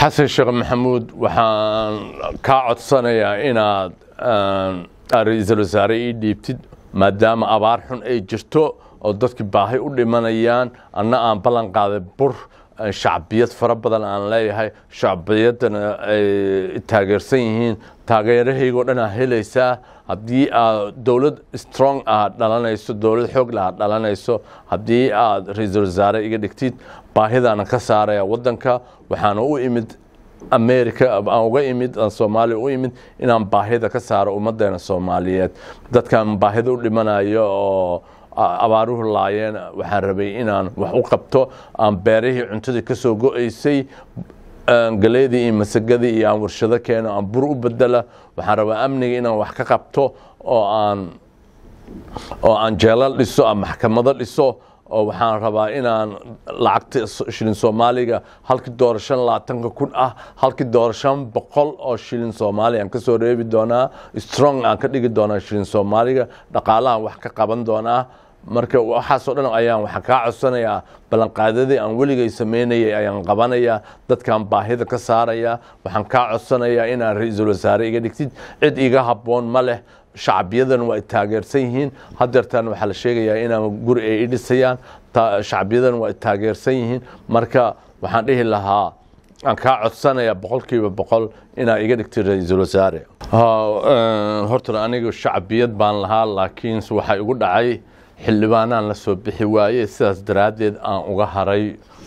xasan sheekh maxamuud waxaan kaa codsanayaa inaad ra-iisul wasaare ii dhiibtid maadaama abaar xun ay jirto oo dadkii baahi u dhimanayaan anna aan ballan qaaday bur shacbiyad fara badan aan leeyahay shacbiyaddana ay taageersan yihiin taageerahaygoo dhan aa helaysaa haddii aad dowlad strong aad dhalanayso dowlad xoog leh aad dhalanayso haddii aad ra-iisul wasaare iga dhigtid baahidaana ka saaraya waddanka waxaana u imid america aan uga imid aan soomaaliya u imid inaan baahida ka saaro ummaddeena soomaaliyeed dadkan baahida u dhimanayo oo abaaruhu laayeen waxaan rabay inaan wax u qabto aan beerihii cuntadii ka soo go-aysay galeedii iyo masagadii iyo aan warshado keeno aan bur u bedela waxaan rabaa amniga inaan wax ka qabto oo aan oo aan jeelal dhiso aan maxkamado dhiso oo waxaan rabaa inaan lacagta shilin soomaaliga halkii doora shan labaatanka kun ah halkii doora shan boqol oo shilin soomaaliya aan ka soo reebi doonaa strong aan ka dhigi doonaa shilin soomaaliga dhaqaalahan wax ka qaban doonaa marka waxaasoo dhan ayaan waxaan kaa codsanayaa ballanqaadadii aan weligay samaynayay ayaan qabanayaa dadkaan baahida ka saarayaa waxaan kaa codsanayaa inaan ra-iisul wasaare iga dhigtid cid iga habboon ma leh shacbiyadan waa ay taageersan yihiin hadeertaan waxaa la sheegayaa inaan guri ay i dhisayaan shacbiyadan waa ay taageersan yihiin marka waxaan dhihi lahaa aan kaa codsanayaa boqolkiiba boqol inaa iga dhigtay ra-iisul wasaare horta aniga shacbiyad baan lahaa laakiinse waxaa igu dhacay xildhibaanaan la soo bixi waaye sidaas daraaddeed aan uga haray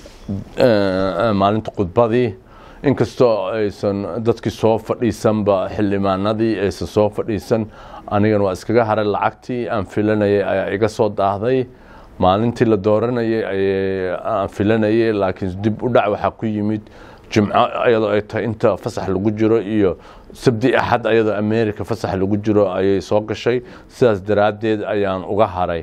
maalinta khudbadii inkastoo aysan dadkii soo fadhiisanba xildhibaanadii aysan soo fadhiisan anigana waa iskaga haray lacagtii aan filanayay ayaa iga soo daahday maalintii la dooranayay aan filanayay laakiin dib u dhac waxaa ku yimid jimco iyadoo ay tahay inta fasax lagu jiro iyo sabdi axad ayadoo america fasax lagu jiro ayay soo gashay sidaas daraaddeed ayaan uga haray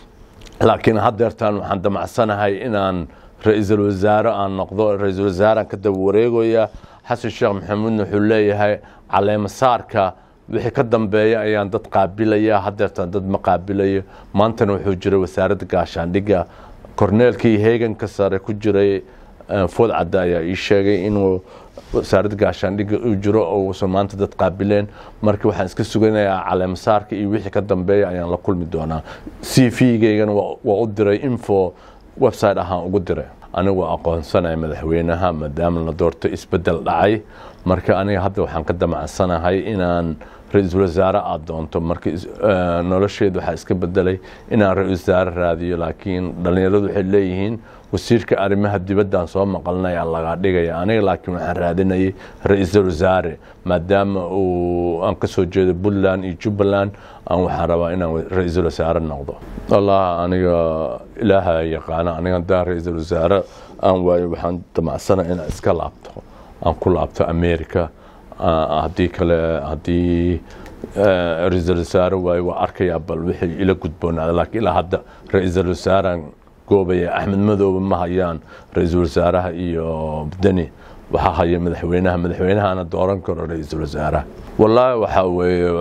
laakiin hadeertaan waxaan damacsanahay inaan ra-iisul wasaare aan noqdo ra-iisul wasaare aan ka daba wareegaya xasan sheekh maxamuudna wuxuu leeyahay caleemasaarka wixii ka dambeeya ayaan dad qaabilaya hadeertaan dad ma qaabilayo maantana wuxuu jiray wasaaradda gaashaandhigga korneelkii heeganka sare ku jiray food cadde ayaa ii sheegay inuu wasaaradda gaashaandhigga uu jiro oo uusan maanta dad qaabileen marka waxaan iska suganayaa caleemasaarka iyo wixii ka dambeeya ayaan la kulmi doonaa c v-gaygana waa u diray info website ahaan ugu diray anigu aqoonsanaya madaxweynaha maadaama la doorto isbedel dhacay marka aniga hadda waxaan ka damacsanahay inaan ra-iisul wasaare aada doonto marka nolosheed waxaa iska bedelay inaan ra-isul wasaare raadiyo laakiin dhallinyaradu waxay leeyihiin wasiirka arrimaha dibaddaan soo maqalnaya laga dhigaya aniga laakiin waxaan raadinayay ra-iisul wasaare maadaama uu aan ka soo jeedo puntland iyo jubbaland aan waxaan rabaa inaan ra-iisul wasaare noqdo wallah aniga ilaaha yaqaana aniga haddaan ra-iisul wasaare aan waayo waxaan damacsana inaan iska laabto aan ku laabto america haddii kale haddii ra-iisul wasaare waayo waa arkayaa bal wixii ila gudboonaada laakiin ilaa hadda ra-iisul wasaaraan goobaya axmed madoobe ma hayaan ra-iisul wasaaraha iyo deni waxaa haya madaxweynaha madaxweynahana dooran karo ra-iisul wasaaraha wallaahi waxaa weeye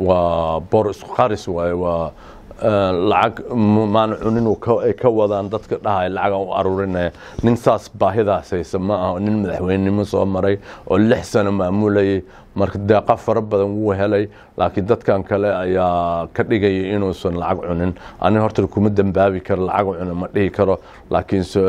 waa bor isku qaris waaye waa lacag maan cunin ay ka wadaan dadka dhahaya lacagaan u aruurinaya nin saas baahidaas haysa ma aha nin madaxweynenimo soo maray oo lix sano maamulayay marka deeqa fara badan wuu helay laakiin dadkan kale ayaa ka dhigaya inuusan lacag cunin aniga horta kuma dambaabi karo lacag cuna ma dhihi karo laakiinse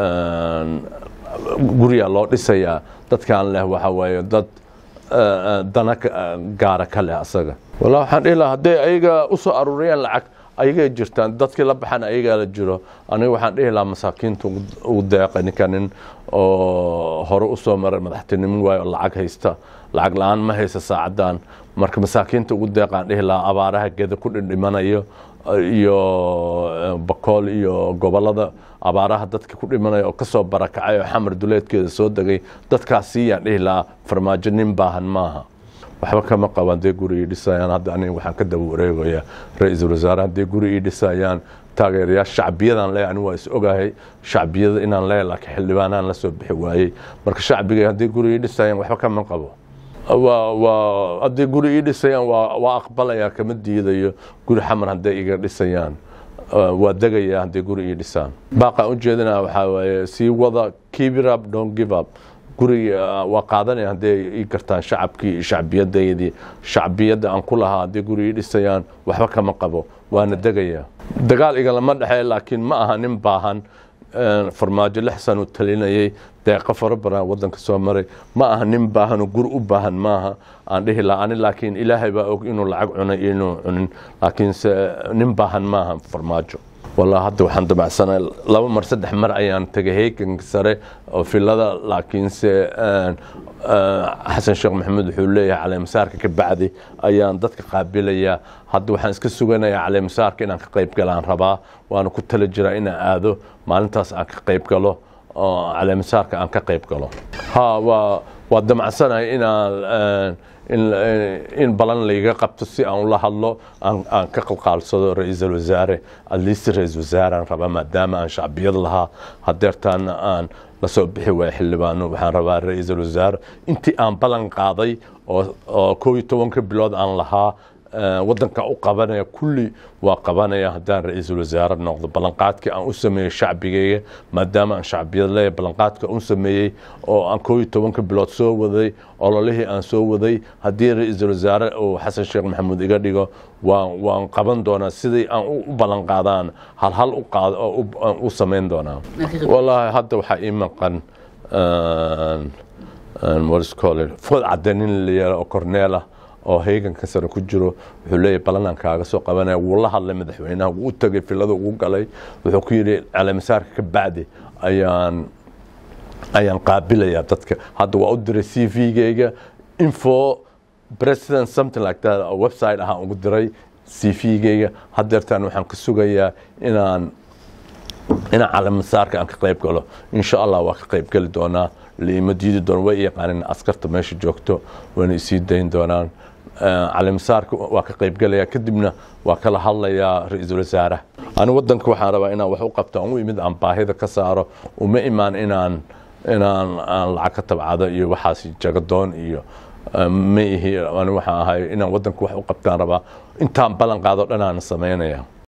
guriyaa loo dhisayaa dadkan leh waxa waaye dad dana gaara ka leh asaga wallah waxaan dhihi lahaa hadday ayaga usoo aruuriyaan lacag ayagay jirtaan dadkii la baxan ayagaa la jiro aniga waxaan dhihi lahaa masaakiinta ugu deeqay ninka nin oo hore usoo maray madaxtinimo waayo oo lacag haysta lacag la-aan ma haysta saacadan marka masaakiinta ugu deeqaan dhihi lahaa abaaraha geda ku dhindhimanayo iyo bakool iyo gobolada abaaraha dadka ku dhimanaya oo kasoo barakacay oo xamar duleedkeeda soo degay dadkaas siiyaan dhihi lahaa farmaajo nin baahan maaha waxba kama qabaan dee guri ii dhisayaan hadda aniga waxaan ka daba wareegayaa ra-iisul wasaare haddee guri ii dhisayaan taageerayaal shacbiyadaan leeyahay anigu waa is ogahay shacbiyada inaan leeyahay laakiin xildhibaanaan la soo bixi waayey marka shacbiga haddii guri ii dhisayaan waxba kama qabo waa waa haddii guri ii dhisayaan waa waa aqbalayaa kama diidayo guri xamar hadday iga dhisayaan waa degayaa haddii guri ii dhisaan baaqaan ujeedinaa waxaa waaye sii wada keep it up don't give up guri waa qaadanaya hadday ii gartaan shacabkii shacbiyadaydii shacbiyadda aan ku lahaa hadday guri ii dhisayaan waxba kama qabo waana degaya dagaal igalama dhexeey laakiin ma aha nin baahan farmaajo lix san uu talinayay deeqo fara badan wadanka soo maray ma aha nin baahan oo guri u baahan maaha aan dhihi laha ani laakiin ilaahay baa og inuu lacag cunay iyo inuu cunin laakiinse nin baahan maaha farmaajo wallah hadda waxaan damacsanay laba mar saddex mar ayaan tegay heeganka sare oo filada laakiinse xasan sheekh maxamuud wuxuu leeyahay caleemasaarka ka bacdi ayaan dadka qaabilayaa hadda waxaan iska suganayaa caleemasaarka inaan ka qayb galaan rabaa waana ku tala jiraa inaan aado maalintaas aan ka qayb galo oo caleemasaarka aan ka qayb galo ha waa waa damacsanay inaan in balan layga qabto si aan ula hadlo aan ka qalqaalsado ra-iisul wasaare adliist ra-iisul wasaarean rabaa maadaama aan shacbiyad lahaa hadeertaana aan lasoo bixi waaya xildhibaano waxaan rabaa ra-iisul wasaare intii aan ballan qaaday oo koo iyo tobanka bilood aan lahaa wadanka u qabanaya kulli waa qabanaya haddaan ra-iisul wasaare noqdo ballanqaadkii aan u sameeyey shacbigeyga maadaama aan shacbiyad leeyahay ballanqaadka u sameeyey oo aan koo iyo tobanka bilood soo waday ololihii aan soo waday haddii ra-iisul wasaare uu xasan sheekh maxamuud iga dhigo waan waan qaban doonaa sidii aan u ballanqaadaan halhal u qaad oo u samayn doonaa wallaahi hadda waxaa ii maqan waliscole food cadanin la yeelo oo corneela oo heeganka sare ku jiro wuxuu leeyahy ballanaan kaaga soo qabanaya wuu la hadlay madaxweynaha wuu u tagay filada ugu galay wuxuu ku yidhi caleemasaarka ka bacdi ayaan ayaan qaabilayaa dadka hadda waa u diray c v-geyga info president something like that oo website ahaan ugu diray c v-geyga hadeertaan waxaan ka sugayaa inaan inaan caleemasaarka aan ka qayb galo insha allah waa ka qayb geli doonaa liima diidi doona way yaqaanin askarta meesha joogto wayna isii dayn doonaan caleemasaarka waa ka qaybgelaya kadibna waa kala hadlayaa ra-iisul wasaaraha ani wadanka waxaan rabaa inaan wax u qabto aan u imid aan baahida ka saaro uma imaan inaan inaan aan lacag ka tabcado iyo waxaas jagadoon iyo ma ihi ani waxaan ahay inaan wadanka wax u qabtaan rabaa intaan ballan qaado dhan aan samaynaya